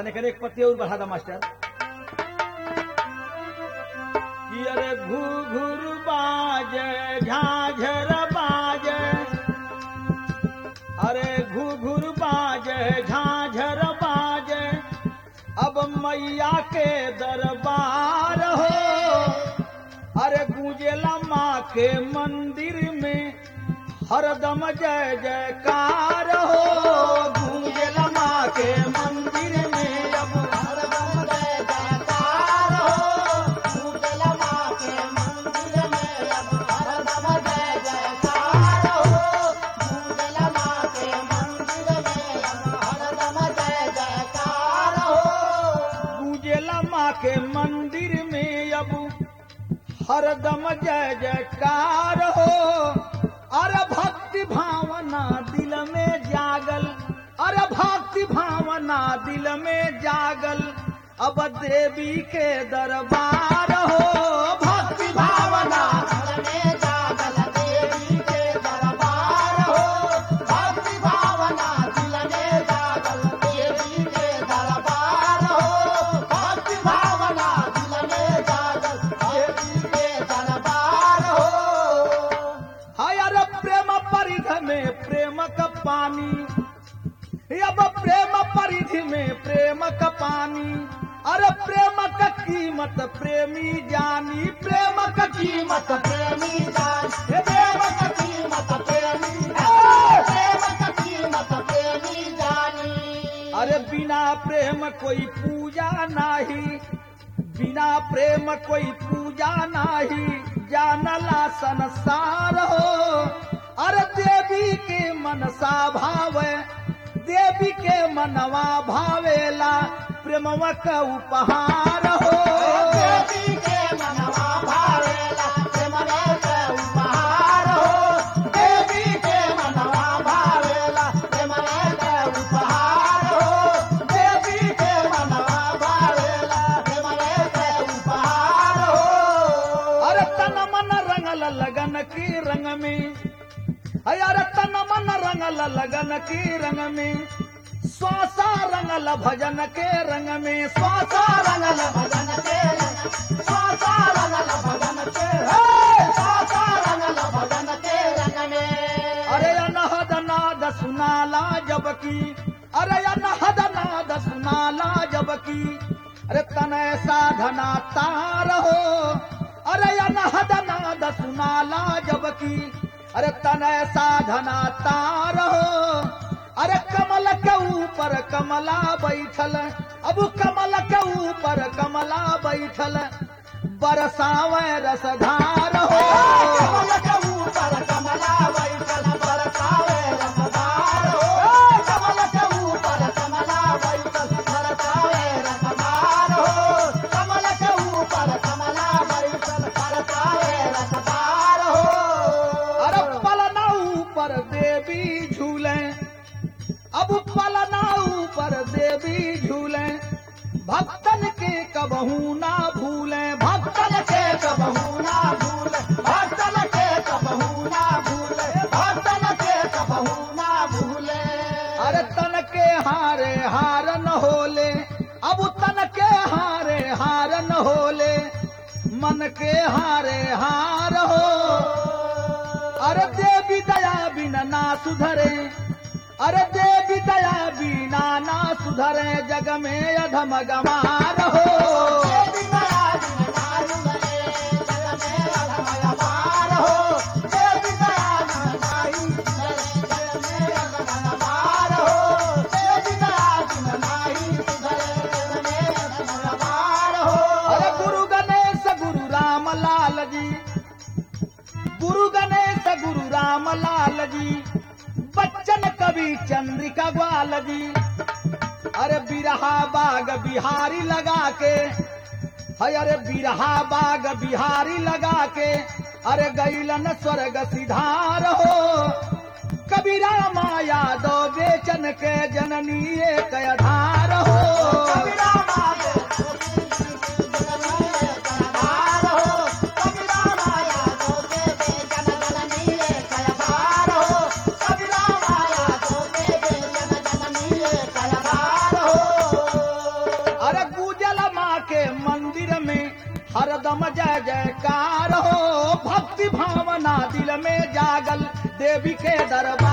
तने करे एक पत्ती और बढ़ा दा मास्टर कि अरे घुघुर बाजे झाझर बाजे अरे घुघुर बाजे झाझर बाजे अब मैया के दरबार हो अरे गूंजेला माँ के मंदिर में हरदम जय जयकार हो गूंजेला माँ के मंदिर में अब हरदम जय जयकार हो गूंजल माँ के मंदिर में अब हरदम जय जयकार हो गूंजल माँ के मंदिर में अब हरदम जय जयकार हो गूंजेला माँ के मंदिर में अब हरदम जय जयकार हो अरे भक्ति भावना दिल में जागल अरे भक्ति भावना दिल में जागल अब देवी के दरबार हो भक्ति भावना दिल में जागल देवी के दरबार हो भक्ति भावना दिल में जागल देवी के दरबार हो भक्ति भावना दिल में जागल देवी के दरबार हो हाय अरे प्रेम परिध में प्रेम का पानी अब प्रेम परिधि में प्रेम का पानी अरे प्रेम का कीमत प्रेमी जानी प्रेम का कीमत कीमत प्रेमी जान हे प्रेम का कीमत प्रेमी जान प्रेम का कीमत प्रेमी जानी अरे बिना प्रेम कोई पूजा नाही बिना प्रेम कोई पूजा नाही जानला संसार हो अरे देवी के मनसा भावे देवी के मनवा भावेला प्रेमवा का उपहार हो देवी के मनवा भावेला प्रेमवे के उपहार हो देवी के मनवा भावेला प्रेमवे के उपहार हो देवी के मनवा भावेला प्रेमवे के उपहार हो अरे तन मन रंगल लगन की रंग में अय अरे तन मन रंगल लगन की रंग में स्वासा रंगल भजन के रंग में स्वासा रंगल भजन के रंग स्वासा रंगल भजन के हे स्वासा रंगल भजन के रंग में अरे अनहद नाद सुनाला जबकि अरे अनहद नाद सुनाला जबकि अरे तनय साधना तार हो अरे अनहद नाद सुनाला जबकि अरे तनय साधना तार हो अरे कमल के ऊपर कमला बैठल अब कमल के ऊपर कमला बैठल बरसावे रसधार हो कमल के ऊपर कमला बैठल बरसावे रसदार हो कमल के ऊपर कमला बैठल बरसावे रसदार हो कमल के ऊपर कमला बैठल बरसावे रसदार हो अरे पलना ऊपर देवी झूले अब पलना ऊपर देवी झूले भक्तन के कबहू ना भूले भक्तन भक्तन के कबहू ना भूले भक्तन के कबहू ना भूले भक्तन के कबहू ना भूले अरे तन के हारे हार न होले अब तन के हारे हार न होले मन के हारे हार हो अरे देवी दया बिना ना सुधरे अरे देवी दया बिना ना सुधरे जग में अधम गमार हो देवी दया बिन नारु गए, जग में अधम अपार हो। देवी दया बिन नारु गए, जग में अधम अपार हो। देवी दया बिन नारु गए, जग में अधम अपार हो। अरे गुरु गणेश गुरु राम लाल जी गुरु गणेश गुरु राम लाल जी बच्चन कवि चंद्रिका ग्वाल जी अरे बिरहा बाग बिहारी लगा के है अरे बिरहा बाग बिहारी लगा के अरे गैलन स्वर्ग सिधार हो कबीरा माया दो बेचन के जननी एक आधार हो कबीरा माया जग में अधार हो। कबीरा माया जोगे बेजन जननी एक अधार हो। कबीरा माया जोगे बेजन जननी एक अधार हो। हरदम जय जयकार हो भक्ति भावना दिल में जागल देवी के दरबार